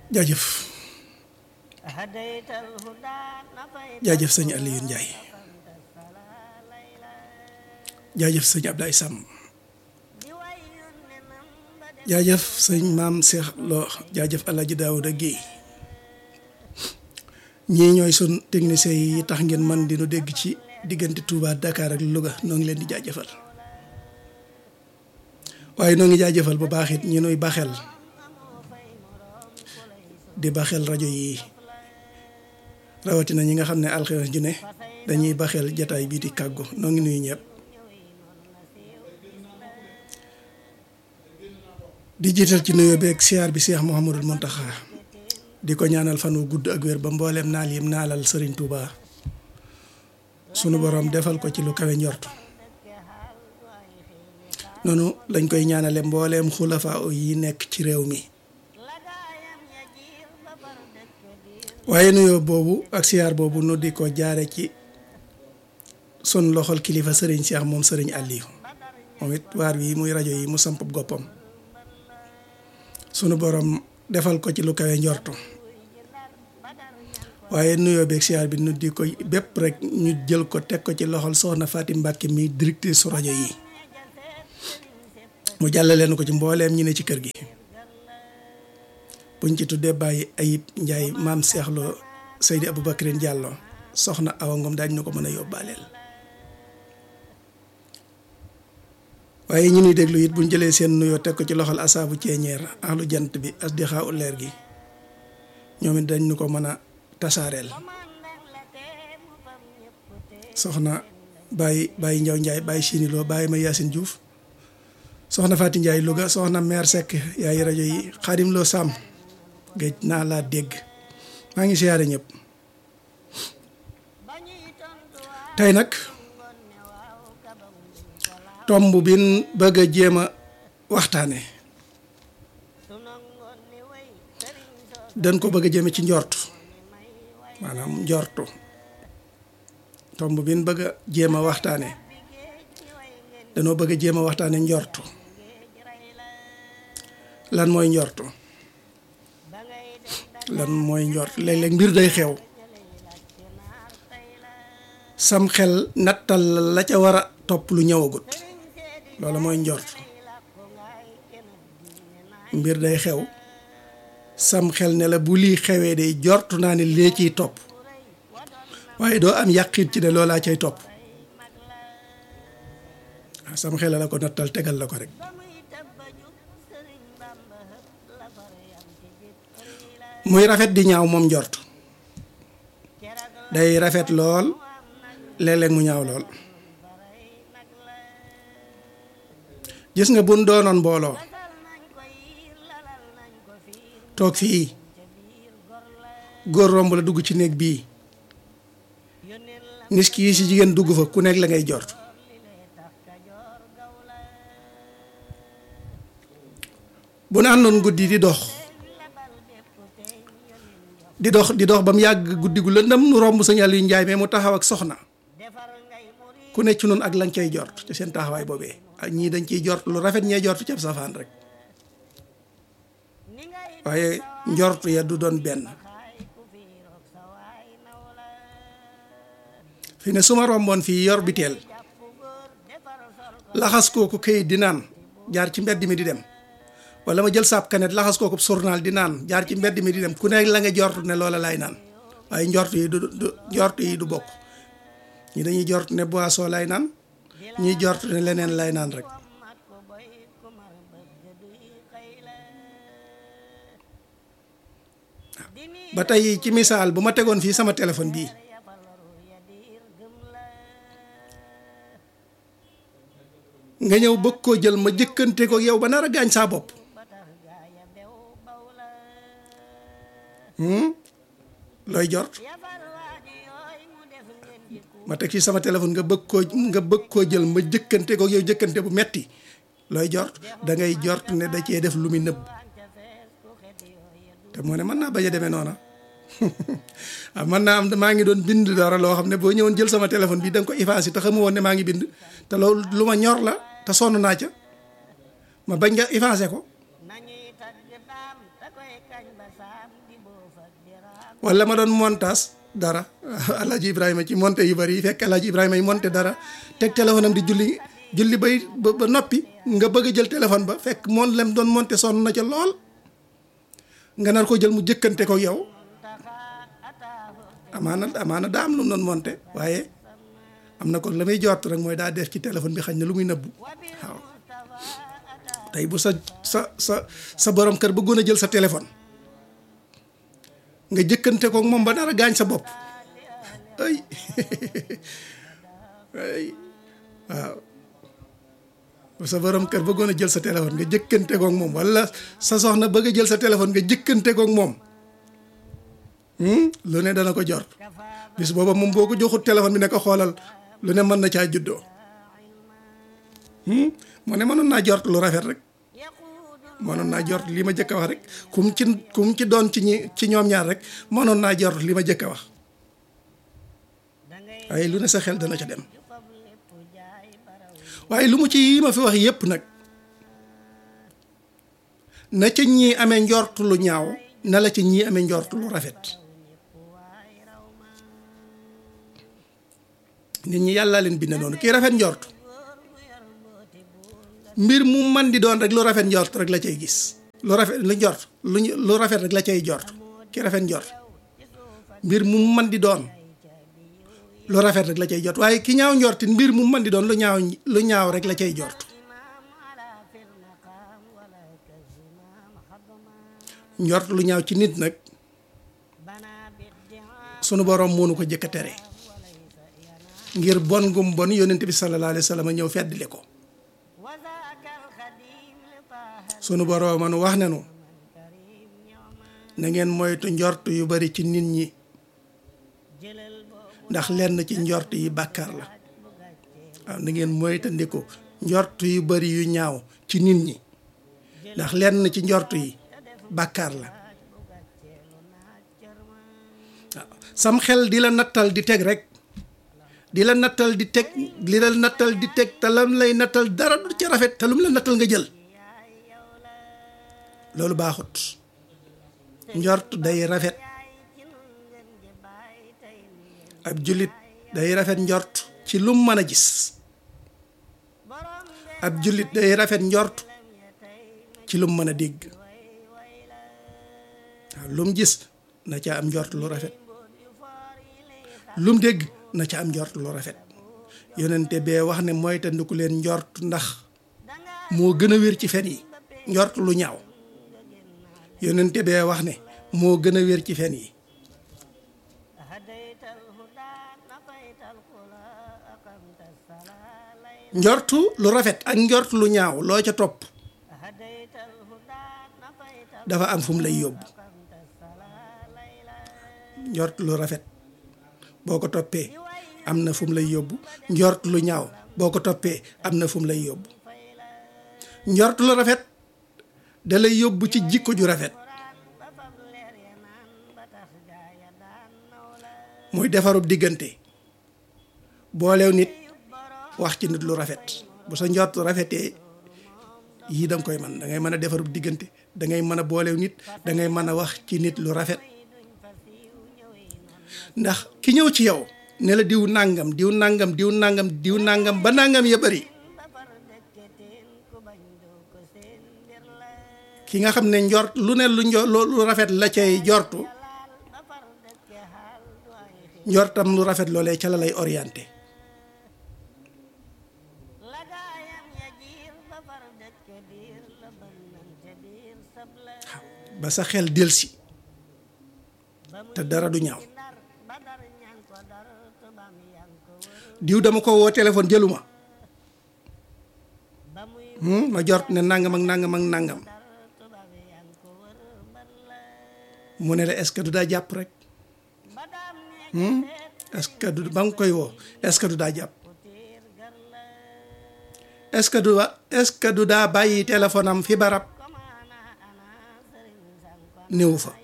jaajëf jaajëf sëñ Aliou Ndiaye jaajëf sëñ Ablaye Sam jaajëf sëñ maam Cheikh Lo jaajëf El Hadj Daouda Guèye ñii ñooy sun techniciens yi tax ngeen man di nu dégg ci diggante Touba Dakar ak Louga noo ngi leen di jaajëfal waaye noo ngi jaajëfal bu baax it ñi nuy baxel di baxel rajo yi rawatina ñi nga xam ne alxames ju ne dañuy baxel jataay bii di kàggu noo ngi nuyu ñëpp di jiital ci nuyoo beeg siyaar bi Cheikh Mouhamadul Mountakha di ko ñaanal fan wu gudd ak wér ba mbooleem naal yim naalal Serigne Touba sunu borom defal ko ci lu kawe njort noonu lañ koy ñaanale mbooleem xulafa yi nekk ci réew mi waaye nuyoo boobu ak siyaar boobu nu di ko jaare ci sun loxol kilifa Serigne Cheikh moom Serigne Aliou moom it waar wi muy rajo yi mu samp goppam sunu borom defal ko ci lu kawe njortu waaye nuyoo beeg siyaar bi nu di ko bépp rek ñu jël ko teg ko ci loxol soxna Fatim Mbacke mi directrice su rajo yi mu jàllale leen ko ci mbooleem ñi ne ci kër gi buñ ci tuddee bàyyi ayib njaay maam Cheikh Lo Seydi Aboubacrine Diallo soxna Awa Ngom daañ na ko mën a yóbbaaleel waaye ñu nuy déglu it buñ jëlee seen nuyoo teg ko ci loxol asaabu ceeñeer ahlu jant bi as di xaaw leer gi ñoom it dañ ñu ko mën a tasaareel soxna bàyyi bàyyi njaw njaay bàyyi siniloo bàyyi ma yaasin Diouf soxna Faati Njaay Louga soxna meer Seck yaay rajo yi xaadim loo sàmm géej naa laa dégg maa ngi siyaare ñëpp tey nag tomb bin bëgg a jéem a waxtaane dañ ko bëgg a jéeme ci njortu maanaam njortu tomb bin bëgg a jéem a waxtaane danoo bëgg a jéem a waxtaane njortu lan mooy njortu lan mooy njort léeg-léeg mbir day xew sam xel nattal la ca war a topp lu ñëwagut loolu mooy njort mbir day xew sam xel ne la bu lii xewee day jortu naa ne lee ciy topp waaye doo am yàqit ci ne loolaa cay topp waaw sam xel la ko nattal tegal la ko rek muy rafet di ñaaw moom njort day rafet lool léeg-léeg mu ñaaw lool gis nga buñ doonoon mbooloo toog fii góor romb la dugg ci néeg bii nis ki yi si jigéen dugg fa ku nekk la ngay jort bu nu àndoon guddi di dox di dox di dox ba mu yàgg guddi gu lëndëm nu romb sëñ Aliou Njaay mais mu taxaw ak soxna ku nekk ci noonu ak lañ cay jort ci seen taxawaay boobee ak ñii dañ ciy jort lu rafet ñee jort ci ab safaan rek waaye njort ya du doon benn fi ne su ma romboon fii yor biteel laxas kooku këyit di naan jaar ci mbedd mi di dem wala ma jël saab kanet laxas kooku journal di naan jaar ci mbedd mi di dem ku nekk la nga jort ne loola laay naan waaye njort yi du du njort yi du bokk ñi dañuy jort ne boisson lay naan ñuy jort ne leneen lay naan rek ba tey ci misaal bu ma tegoon fii sama téléphone bii nga ñëw bëgg koo jël ma jëkkante ko yow ba nar a gaañ saa bopp looy jort ma teg fii sama téléphone nga bëgg koo nga bëgg koo jël ma jëkkante ko yow jëkkante bu metti looy jort da ngay jort ne da cee def lu muy nëbb te moo ne mën naa bañ a demee noona ah mën naa am maa ngi doon bind dara loo xam ne boo ñëwoon jël sama téléphone bi da nga ko effacé te xamu woon ne maa ngi bind te loolu lu ma ñor la te sonn naa ca ma bañ nga effacé ko wala ma doon montage dara alaaji ibrahima ci monté yu bari yi fekk alaaji ibrahima yi monté dara teg téléphone am di julli julli bay ba noppi nga bëgg a jël téléphone ba fekk moom lem doon monté sonn na ca lool nga nar ko jël mu jëkkante ko yow amaana amaana daa am lu mu doon monté waaye am na kon la may jot rek mooy daa def ci téléphone bi xañ na lu muy nëbbu waaw tey bu sa sa sa sa borom kër bëggoon a jël sa téléphone nga jëkkante ko moom ba dara gaañ sa bopp ay ay waaw bu sa borom kër bëggoon a jël sa téléphone nga jëkkante kook moom wala sa soxna bëgg a jël sa téléphone nga jëkkante kook moom lu ne dana ko jort bis booba moom boo ko joxut téléphone bi ne ko xoolal lu ne mën na caa juddoo moo ne mënoon naa jort lu rafet rek mënoon naa jort li ma jëkk a wax rek kum ci kum ci doon ci ñi ci ñoom ñaar rek mënoon naa jort li ma jëkk a wax waaye lu ne sa xel dana ca dem waaye lu mu ci yi ma fi wax yépp nag na ca ñii amee njort lu ñaaw na la ca ñii amee njort lu rafet nit ñi yàlla leen bind noonu kii rafet njort mbir mu man di doon rek lu rafet njort rek la cay gis lu rafet lu njort lu lu rafet rek la cay jort ki rafet njort mbir mu man di doon lu rafet rek la cay jot waaye ki ñaaw njortin mbir mu man di doon lu ñaaw lu ñaaw rek la cay jort njort lu ñaaw ci nit nag sunu boroom moo nu ko jëkk a tere ngir bon gum bon yonent bi sallallahu alayhi wa sallam ñëw feddli ko sunu boroom man wax nenu na ngeen moytu njort yu bari ci nit ñi ndax lenn ci njort yi bàkkaar la waaw na ngeen moytandiku njort yu bari yu ñaaw ci nit ñi ndax lenn ci njort yi bàkkaar la waaw sam xel di la nattal di teg rek di la nattal di teg di la nattal di teg te lam lay nattal dara du ca rafet te lu mu la nattal nga jël loolu baaxut njort day rafet ab jullit day rafet njort ci lum mën a gis ab jullit day rafet njort ci lum mën a dégg waaw lum gis na ca am njort lu rafet lum dégg na ca am njort lu rafet yonente bee wax ne mooy te ndiku leen njort ndax moo gën a wér ci fen yi njort lu ñaaw yonente bee wax ne moo gën a wér ci fen yi njortu lu rafet ak njort lu ñaaw loo ca topp dafa am fu mu lay yóbbu njort lu rafet boo ko toppee am na fu mu lay yóbbu njort lu ñaaw boo ko toppee am na fu mu lay yóbbu njort lu rafet da lay yóbbu ci jikko ju rafet muy defarub diggante boolew nit wax ci nit lu rafet bu sa njort rafetee yii danga koy man da ngay mën a defarub diggante da ngay mën a boolew nit da ngay mën a wax ci nit lu rafet ndax ki ñëw ci yow ne la diw nàngam diw nàngam diw nàngam diw nàngam ba nàngam ya bari ki nga xam ne njort lu ne lu njo lu rafet la cay jortu njortam lu rafet loolee ca la lay orienté ba sa xel delsi te dara du ñaaw diw dama ko woo téléphone jëluma ma jort ne nangam ak nangam ak nangam mu ne la est-ce que du daa jàpp rek est-ce que du ba nga koy woo est-ce que du daa jàpp est-ce que du est-ce que du daa bàyyi téléphone am fi barab néew fa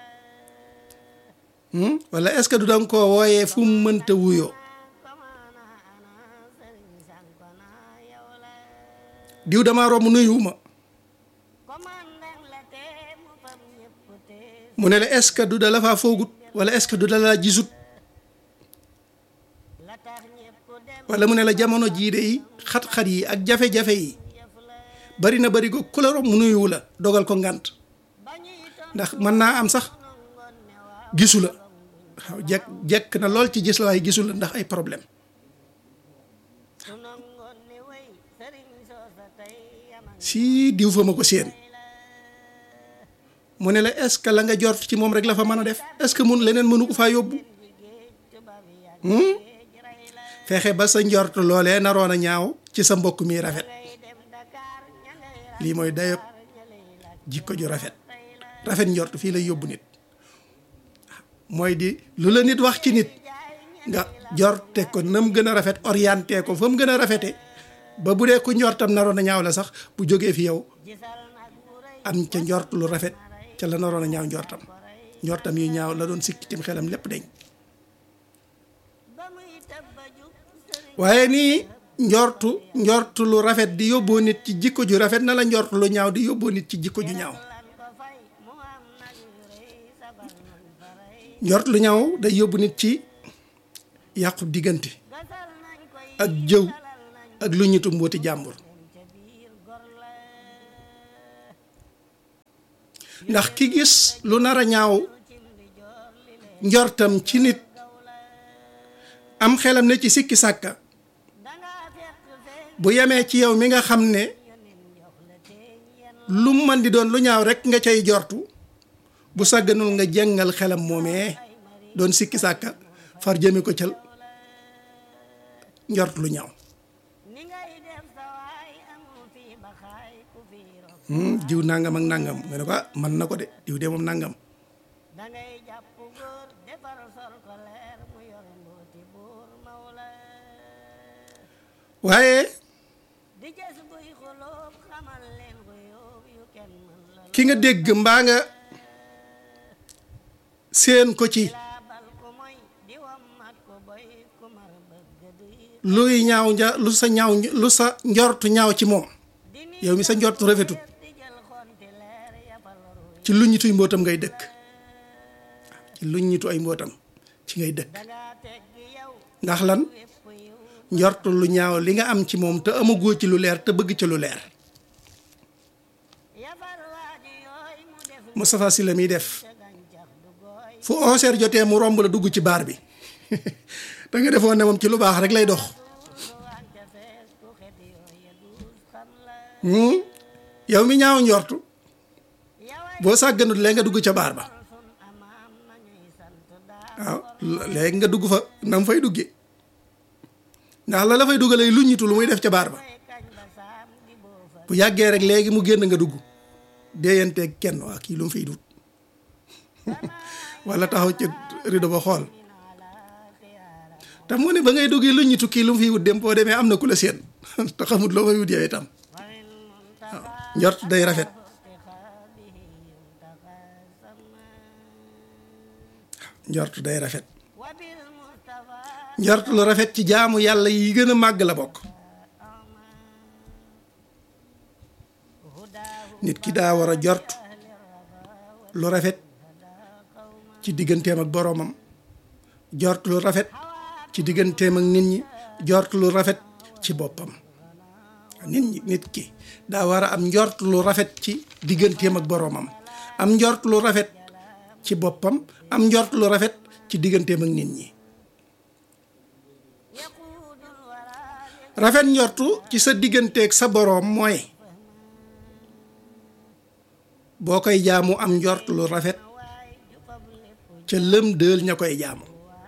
wala est-ce que du danga koo wooyee fu mu mënta wuyoo diw dama romb nuyuwuma mu ne la est-ce que du da la faa foogut wala est-ce que du da la gisut wala mu ne la jamono jii de yi xat-xat yi ak jafe-jafe yi bari na bari ko ku la romb mu nuyu la dogal ko ngànt ndax mën naa am sax gisu la waaw jekk jekk na lool ci gis la waaye gisu la ndax ay problème si diw fa ma ko séen mu ne la est-ce que la nga jort ci moom rek la fa mën a def est-ce que mun leneen mënu ko faa yóbbu fexe ba sa njort loolee naroon a ñaaw ci sa mbokk mi rafet lii mooy dayob jikko ju rafet rafet njort fii lay yóbbu nit mooy di lu la nit wax ci nit nga jorte ko na mu gën a rafet orienté ko fa mu gën a rafete ba bu dee ku njortam naroon a ñaaw la sax bu jógee fi yow am ca njort lu rafet ca la naroon a ñaaw njortam njortam yu ñaaw la doon sikki tim xelam lépp dañ waaye nii njortu njortu lu rafet di yóbboo nit ci jikko ju rafet na la njortu lu ñaaw di yóbboo nit ci jikko ju ñaaw njort lu ñaaw day yóbbu nit ci yàqu diggante ak jëw ak lu ñitu mbooti jàmbur ndax ki gis lu nar a ñaaw njortam ci nit am xelam ne ci sikki sàkka bu yemee ci yow mi nga xam ne lu mën di doon lu ñaaw rekk nga cay jortu bu sàgganul nga jàngal xelam moomee doon sikki sàkka far jëme ko cël njort lu ñaaw diw nangam ak nangam nga ne ko ah man na ko de diw de moom nangam waaye ki nga dégg mbaa nga seen ko ci luy ñaaw nja lu sa ñaaw lu sa njortu ñaaw ci moom yow mi sa njortu rafetut ci lu ñituy mbootam ngay dëkk ci lu ñitu ay mbootam ci ngay dëkk ndax lan njortu lu ñaaw li nga am ci moom te amagoo ci lu leer te bëgg ci lu leer Moustapha Sylla miy def fu onze heures jotee mu romb la dugg ci baar bi da nga defoon ne moom ci lu baax rek lay dox yow mi ñaaw njortu boo sàgganut léegi nga dugg ca baar ba waaw léegi nga dugg fa na mu fay duggee ndax la la fay duggalee lu ñitu lu muy def ca baar ba bu yàggee rek léegi mu génn nga dugg déeyanteeg kenn waa kii lu mu fiy dut wala taxaw ci rido ba xool te mu ne ba ngay duggee lu ñitu kii lu mu fiy wut dem boo demee am na ku la seen te xamut loo fay wut yow itam waaw njort day rafet njort day rafet njort lu rafet ci jaamu yàlla yi gën a màgg la bokk nit ki daa war a jort lu rafet ci digganteem ak boroomam jort lu rafet ci digganteem ak nit ñi jort lu rafet ci boppam nit ñi nit ki daa war a am njort lu rafet ci digganteem ak boroomam am njort lu rafet ci boppam am njort lu rafet ci digganteem ak nit ñi rafet njortu ci sa digganteeg sa boroom mooy boo koy jaamu am njort lu rafet ca lëm dël ña koy jaamu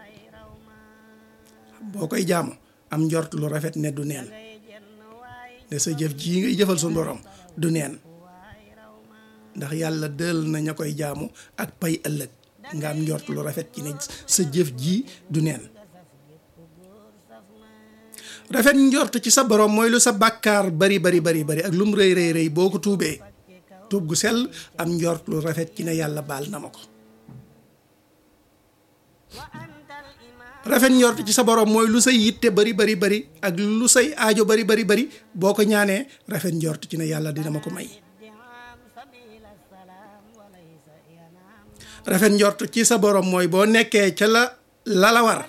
boo koy jaamu am njort lu rafet ne du neen ne sa jëf jii ngay jëfal suñu borom du neen ndax yàlla dël na ña koy jaamu ak pay ëllëg nga am njort lu rafet ci ne sa jëf jii du neen rafet njort ci sa borom mooy lu sa bàkkaar bari bari bari bari ak lu mu rëy rëy rëy boo ko tuubee tuub gu sell am njort lu rafet ci ne yàlla baal na ma ko rafet njort ci sa borom mooy lu say yitte bari bari bari ak lu say aajo bari bari bari boo ko ñaanee rafet njort ci ne yàlla dina ma ko may rafet njort ci sa borom mooy boo nekkee ca la la la war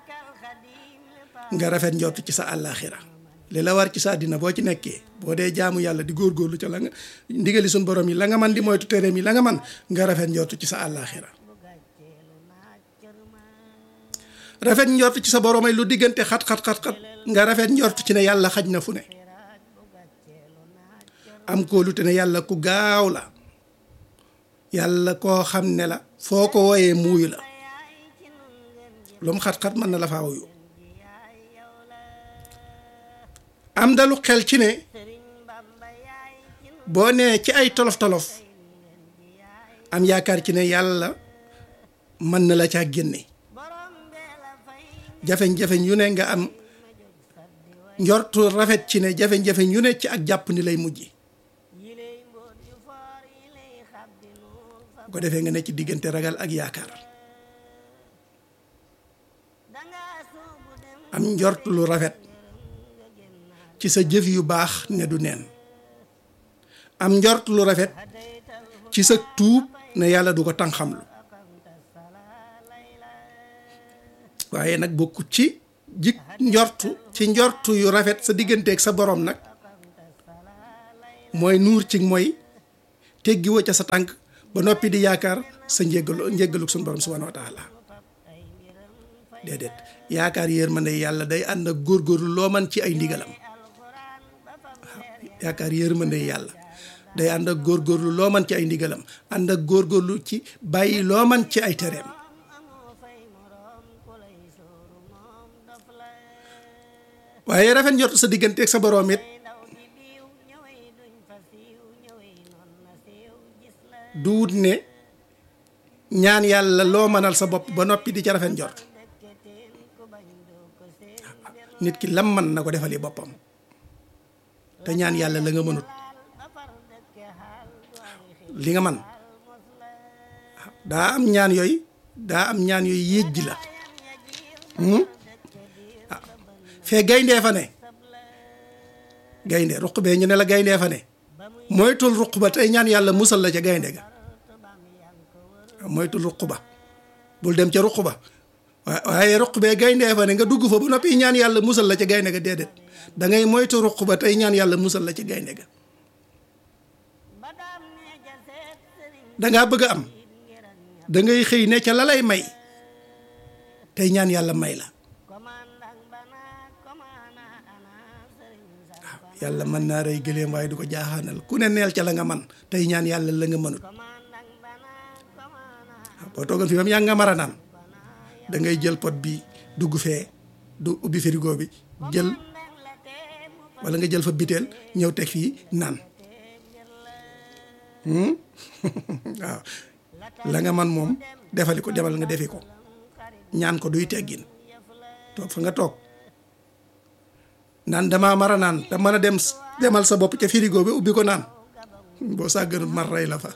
nga rafet njort ci sa àllaaxira li la war ci sa àddina boo ci nekkee boo dee jaamu yàlla di góorgóorlu ca la nga ndigali suñ borom yi la nga man di moytu tereem yi la nga man nga rafet njort ci sa àllaaxira rafet njort ci sa borom ay lu diggante xat xat xat xat nga rafet njort ci ne yàlla xaj na fu ne am kóolu te ne yàlla ku gaaw la yàlla koo xam ne la foo ko wooyee muuyu la lu mu xat-xat mën na la faa wuyu am dalu xel ci ne boo nee ci ay tolof-tolof am yaakaar ci ne yàlla mën na la caa génne jafeñ-jafeñ yu ne nga am njortu rafet ci ne jafeñ-jafeñ yu ne ci ak jàpp ni lay mujj bu ko defee nga ne ci diggante ragal ak yaakaar am njort lu rafet ci sa jëf yu baax ne du neen am njort lu rafet ci sa tuub ne yàlla du ko tànxamlu waaye nag bokku ci jik njortu ci njortu yu rafet sa digganteeg sa borom nag mooy nuur ci mooy teggi woo ca sa tànk ba noppi di yaakaar sa njéggalu njéggaluk suñu borom subhanahu wa taala déedéet yaakaar yërmande yàlla day ànd ak góorgóorlu loo man ci ay ndigalam waaw yaakaar yërmande yàlla day ànd ak góorgóorlu loo man ci ay ndigalam ànd ak góorgóorlu ci bàyyi loo man ci ay tereem waaye rafet njort sa digganteeg sa boroom it du wut ne ñaan yàlla loo mënal sa bopp ba noppi di ca rafet njort nit ki lam man na ko defali boppam te ñaan yàlla la nga mënut li nga man daa am ñaan yooyu daa am ñaan yooyu yéej ji la fee gayndee fa ne gaynde ruq bee ñu ne la gayndee fa ne moytul ruq ba tey ñaan yàlla musal la ca gaynde ga moytul ruq ba bul dem ca ruq ba waaye ruq bee gayndee fa ne nga dugg fa ba noppi ñaan yàlla musal la ca gaynde ga déedéet da ngay moytu ruq ba tey ñaan yàlla musal la ca gaynde ga dangaa bëgg a am da ngay xëy ne ca la lay may tey ñaan yàlla may la yàlla mën naa rey gëléem waaye du ko jaaxaanal ku ne neel ca la nga man tey ñaan yàlla la nga mënut boo toogoon fi bam yaa nga mara naan da ngay jël pot bi dugg fee du ubbi frigo bi jël wala nga jël fa biteel ñëw teg fii naan waaw la nga man moom defali ko demal nga defi ko ñaan ko duy teggin toog fa nga toog naan damaa mara naan te mën a dem demal sa bopp ca frigo bi ubbi ko naan boo sàgganut mar rey la fa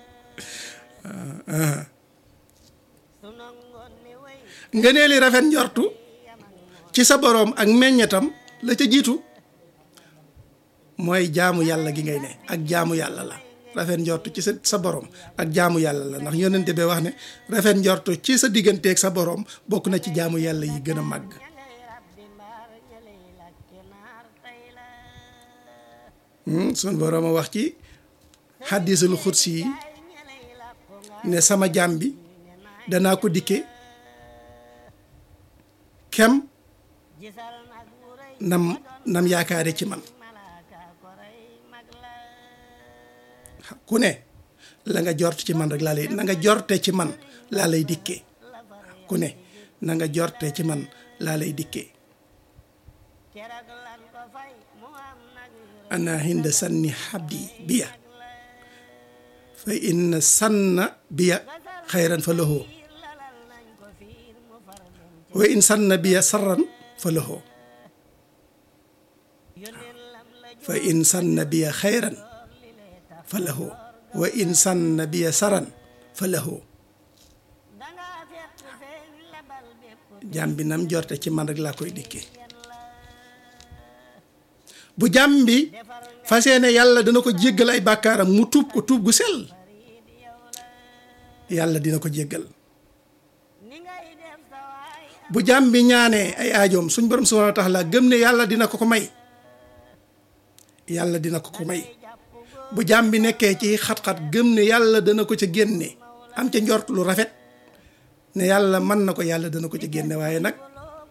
nga nee li rafet njortu ci sa boroom ak meññetam la ca jiitu mooy jaamu yàlla gi ngay ne ak jaamu yàlla la rafet njortu ci sa sa boroom ak jaamu yàlla la ndax yonente bee wax ne rafet njortu ci sa digganteeg sa boroom bokk na ci jaamu yàlla yi gën a màgg sun boroom a wax ci xaddisul xudsi yi ne sama jaam bi danaa ko dikke kem nam nam yaakaare ci man ku ne la nga jort ci man rek laa lay na nga jorte ci man laa lay dikkee ku ne na nga jorte ci man laa lay dikkee ana hinda sanni xabdi biya fa inna sanna biya xayran fa lahoo wa in sanna biya sarran fa lahoo fa in sanna biya xayran fa lahoo wa in sanna biya saran fa lahoo jàmm bi nam jorte ci man rek laa koy dikkee bu jàmm bi fas yéene yàlla dana ko jéggal ay bàkkaaram mu tuub ko tuub gu sell yàlla dina ko jéggal bu jàmm bi ñaanee ay aajoom suñ borom subhanahu wa taala gëm ne yàlla dina ko ko may yàlla dina ko ko may bu jàmm bi nekkee ci xat-xat gëm ne yàlla dana ko ca génne am ca njort lu rafet ne yàlla mën na ko yàlla dana ko ca génne waaye nag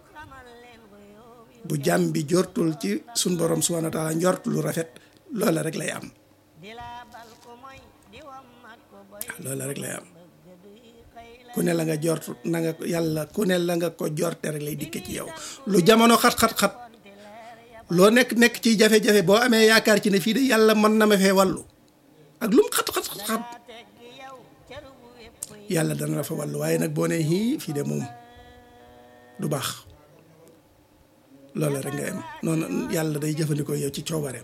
bu jàmm bi jortul ci suñ borom subhanahu wa taala njort lu rafet loola rek lay am loola rek lay am ku ne la nga jort na nga yàlla ku ne la nga ko jorte rek lay dikke ci yow lu jamono xat-xat-xat loo nekk nekk ci jafe-jafe boo amee yaakaar ci ne fii de yàlla mën na ma fee wàllu ak lu mu xat-xat-xat yàlla dana la fa wàllu waaye nag boo nee hii fii de moom du baax loolu rek nga am noonu yàlla day jëfandikoo yow ci coobareem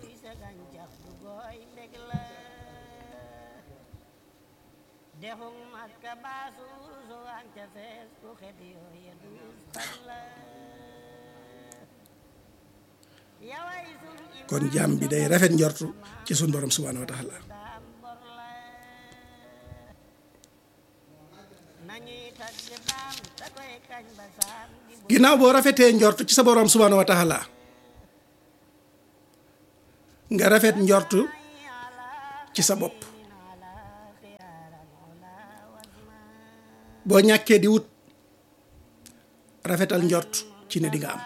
kon jàmm bi day rafet njortu ci sun borom subhaanahu wa taala ginnaaw boo rafetee njortu ci sa borom subhaanahu wa taala nga rafet njortu ci sa bopp boo ñàkkee di wut rafetal njort ci ne di nga am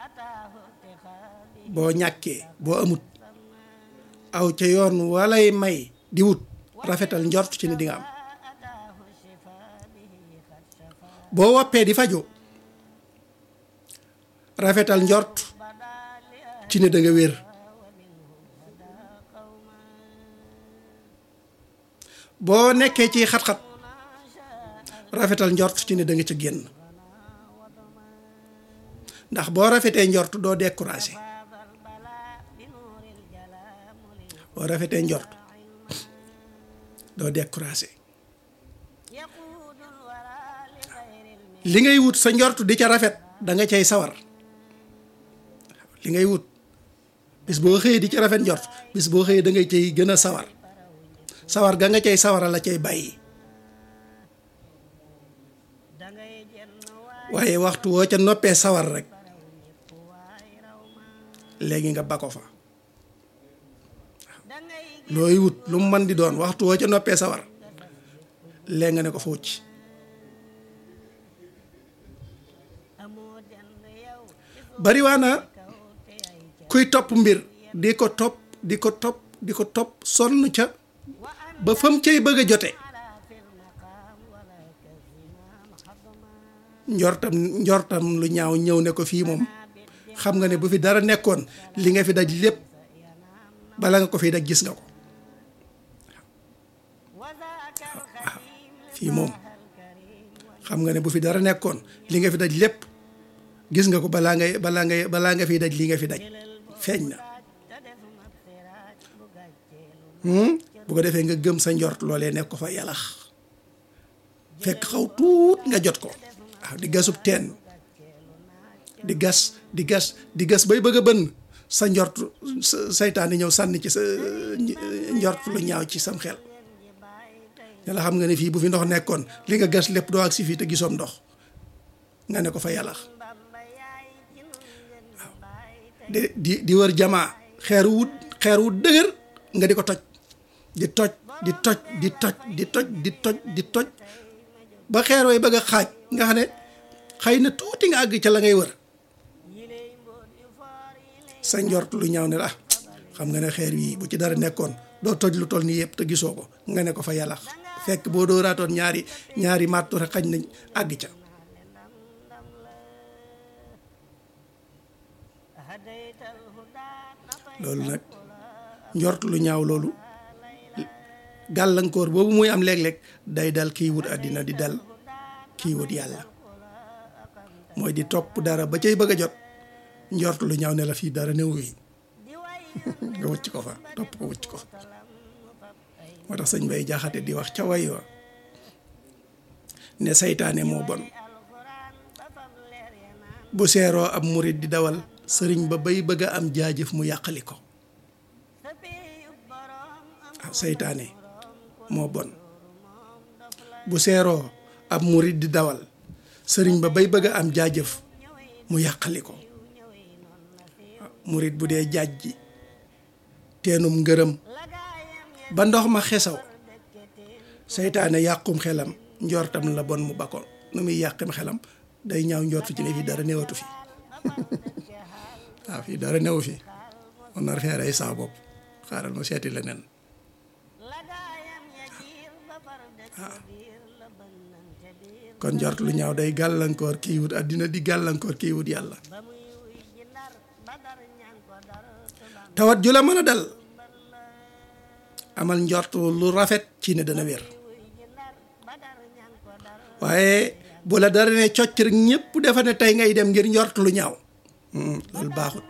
boo ñàkkee boo amut aw ca yoon walay may di wut rafetal njort ci ne di nga am boo woppee di faju rafetal njort ci ne da nga wér boo nekkee ci xat-xat rafetal njort ci ne da nga ca génn ndax boo rafetee njort doo découragé boo rafetee njort doo découragé li ngay wut sa njort di ca rafet da nga cay sawar li ngay wut bis boo xëyee di ca rafet njort bis boo xëyee da ngay cay gën a sawar sawar ga nga cay sawara la cay bàyyi waaye waxtu woo ca noppee sawar rek léegi nga ba ko fa looy wut lu mu mën di doon waxtu woo ca noppee sawar léegi nga ne ko fa wucc bariwaana kuy topp mbir di ko topp di ko topp di ko topp sonn ca ba fam cay bëgg a jote njortam njortam lu ñaaw ñëw ne ko fii moom xam nga ne bu fi dara nekkoon li nga fi daj lépp bala nga ko fi daj gis nga ko waaw fii moom xam nga ne bu fi dara nekkoon li nga fi daj lépp gis nga ko balaa ngay balaa ngay balaa nga fi daj li nga fi daj feeñ na bu ko defee nga gëm sa njort loolee nekk ko fa yalax fekk xaw tuut nga jot ko waaw di gasub teen di gas di gas di gas bay bëgg a bënn sa njort saytaane ñëw sànni ci sa njort lu ñaaw ci sam xel yàlla xam nga ne fii bu fi ndox nekkoon li nga gas lépp doo ak si fii te gisoom ndox nga ne ko fa yàllax waaw di di di wër jamaa xeer wu xeer wu dëgër nga di ko toj di toj di toj di toj di toj di toj di toj ba xeer way bëgg a xaaj nga xam ne xëy na tuuti nga àgg ca la ngay wër sa njort lu ñaaw ne la xam nga ne xeer yi bu ci dara nekkoon doo toj lu toll nii yëpp te gisoo ko nga ne ko fa yàlla fekk boo dooraatoon ñaari ñaari màttu rek xañ nañ àgg ca loolu nag njort lu ñaaw loolu gàllankoor boobu muy am léeg-léeg day dal kiy wut àddina di dal kiy wut yàlla mooy di topp dara ba cay bëgg a jot njort lu ñaaw ne la fii dara néew yi nga wëcc ko fa topp ko wëcc ko fa moo tax sëñ bay jaxate di wax ca way wa ne saytaane moo bon bu seeroo ab murit di dawal sëriñ ba bay bëgg a am jaajëf mu yàqali ko waaw saytaane moo bon bu seeroo ab murit di dawal sëriñ ba bay bëgg a am jaajëf mu yàqali ko murit bu dee jaaj ji teenum ngërëm ba ndox ma xesaw seytaane yàqum xelam njortam la bon mu bakkoon nu muy yàqim xelam day ñaaw njortu ci ne fii dara newatu fi waaw fii dara newu fi on nar fee rey saa bopp xaaral ma seeti leneen waaw kon njort lu ñaaw day gàllankoor kii wut àddina di gàllankoor kii wut yàlla tawat ju la mën a dal amal njort lu rafet ci ne dana wér waaye bu la dara ne cocc rek ñëpp defa ne tey ngay dem ngir njort lu ñaaw loolu baaxut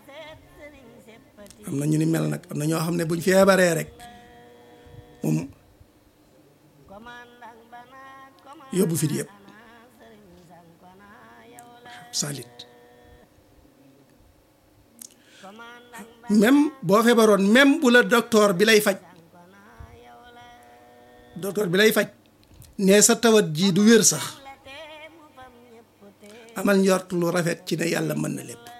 am na ñu ni mel nag am na ñoo xam ne buñ feebaree rek moom yóbbu fit yëpp salit même boo feebaroon même bu la docteur bi lay faj docteur bi lay faj ne sa tawat ji du wér sax amal njort lu rafet ci ne yàlla mën na lépp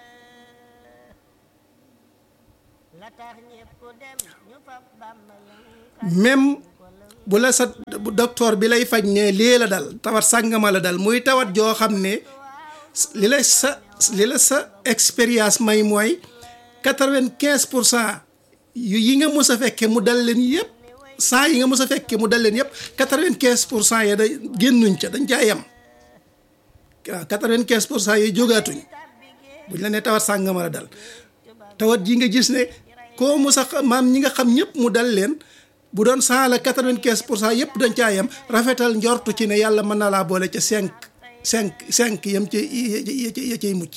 même bu la sa docteur bi lay faj ne lii la dal tawat sàngama la dal muy tawat joo xam ne li la sa li la sa expérience may mooy quatre-vingt-quinze pour cent yu yi nga mës a fekke mu dal leen yëpp cent yi nga mës a fekke mu dal leen yëpp quatre-vingt-quinze pour cent ya da génnuñ ca dañ caa yem waaw quatre-vingt-quinze pour cent yi jógaatuñ buñ la ne tawat sàngama la dal tawat ji nga gis ne koo mës a maam ñi nga xam ñëpp mu dal leen bu doon cent la quatre-vingt-quinze pour cent yëpp dañ caa yem rafetal njortu ci ne yàlla mën na laa boole ca cinq cinq cinq yam ci ya cay mucc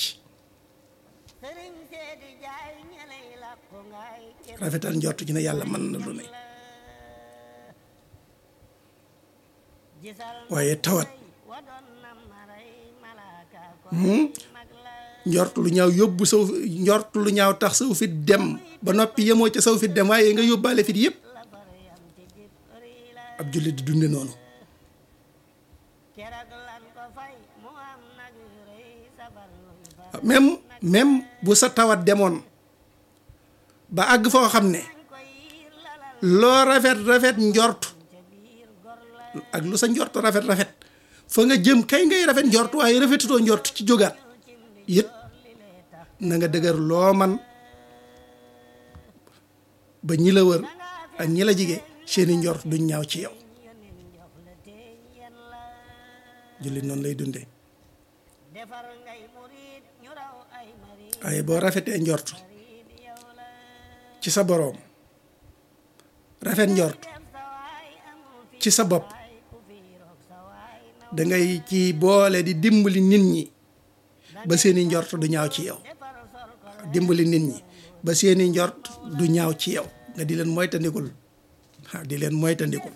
rafetal njortu ci ne yàlla mën na lu ne waaye tawat njort lu ñaaw yóbbu saw njort lu ñaaw tax saw fit dem ba noppi yemoo ca saw fit dem waaye nga yóbbaale fit yëpp ab jullit di dunde noonu même même bu sa tawat demoon ba àgg foo xam ne loo rafet rafet njort ak lu sa njort rafet rafet fa nga jëm kay ngay rafet njort waaye rafetutoo njort ci jógaat it na nga dëgër loo man ba ñi la wër ak ñi la jige seeni njort duñ ñaaw ci yow jullit noonu lay dundee waaye boo rafetee njort ci sa boroom rafet njort ci sa bopp dangay ci boole di dimbali nit ñi ba seeni njort du ñaaw ci yow dimbali nit ñi ba seeni njort du ñaaw ci yow nga di leen moytandikul waaw di leen moytandikul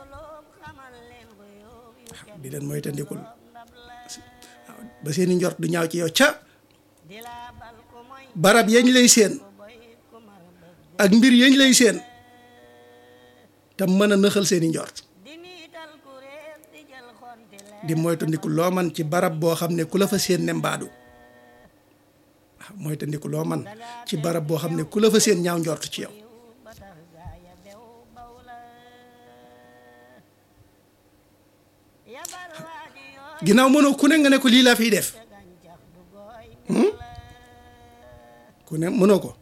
waaw di leen moytandikul waaw ba seeni njort du ñaaw ci yow ca barab yañ lay seen ak mbir yañ lay seen te mën a nëxal seeni njort di moytandiku loo man ci barab boo xam ne ku la fa seen ne mbaadu waaw moytandiku loo man ci barab boo xam ne ku la fa seen ñaaw njort ci yow ginnaaw mënoo ku ne nga ne ko lii laa fiy def ku ne mënoo ko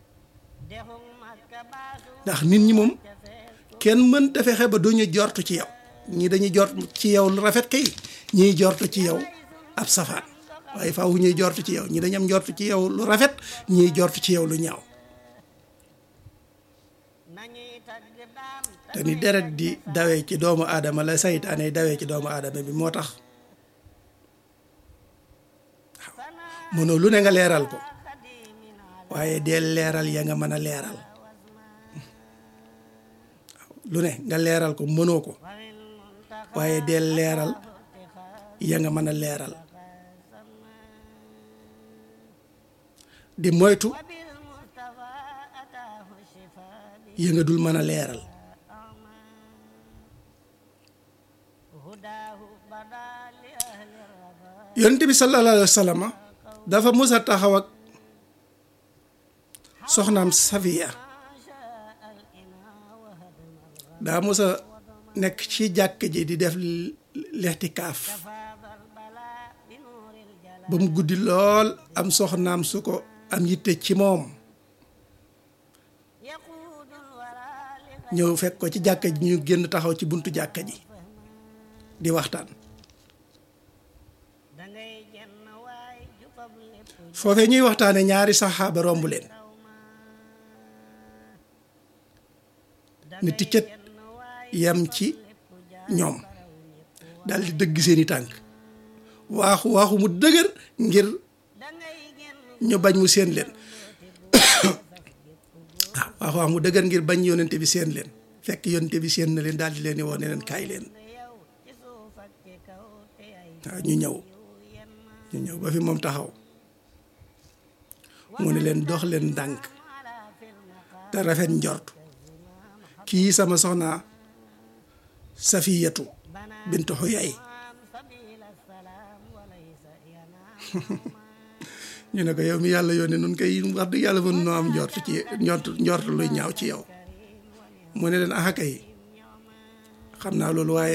ndax nit ñi moom kenn mënta fexe ba duñu jortu ci yow ñii dañuy jort ci yow lu rafet kay ñii jortu ci yow ab safaan waaye faaw ñuy jortu ci yow ñii dañu am jortu ci yow lu rafet ñii jortu ci yow lu ñaaw te ni deret di dawee ci doomu aadama la saytaane dawee ci doomu aadama bi moo tax mënoo lu ne nga leeral ko waaye deel leeral ya nga mën a leeral lu ne nga leeral ko mënoo ko waaye deel leeral ya nga mën a leeral di moytu ya nga dul mën a leeral yonent bi sallallahu alayhi wa sallam dafa mës a taxaw ak soxnaam Safiya daa mës a nekk ci jàkk ji di def lextikaaf ba mu guddi lool am soxnaam su ko am yitte ci moom ñëw fekk ko ci jàkka ji ñu génn taxaw ci buntu jàkka ji di waxtaan foofee ñuy waxtaane ñaari saxaaba romb leen ni ticcet yam ci ñoom dal di dëgg seeni tànk waaxu waaxu mu dëgër ngir ñu bañ mu seen leen waaw waaxu waaxu mu dëgër ngir bañ yonente bi seen leen fekk yonente bi seen na leen daal di leen di woo ne leen kaay leen waaw ñu ñëw ñu ñëw ba fi moom taxaw mu ne leen dox leen ndànk te rafet njort kii sama soxna safiyatu bintu xuyay ñu ne ko yow mi yàlla yónnee nun koy wax dëgg yàlla mën noo am njort ci njort njort luy ñaaw ci yow mu ne leen axa kay xam naa loolu waaye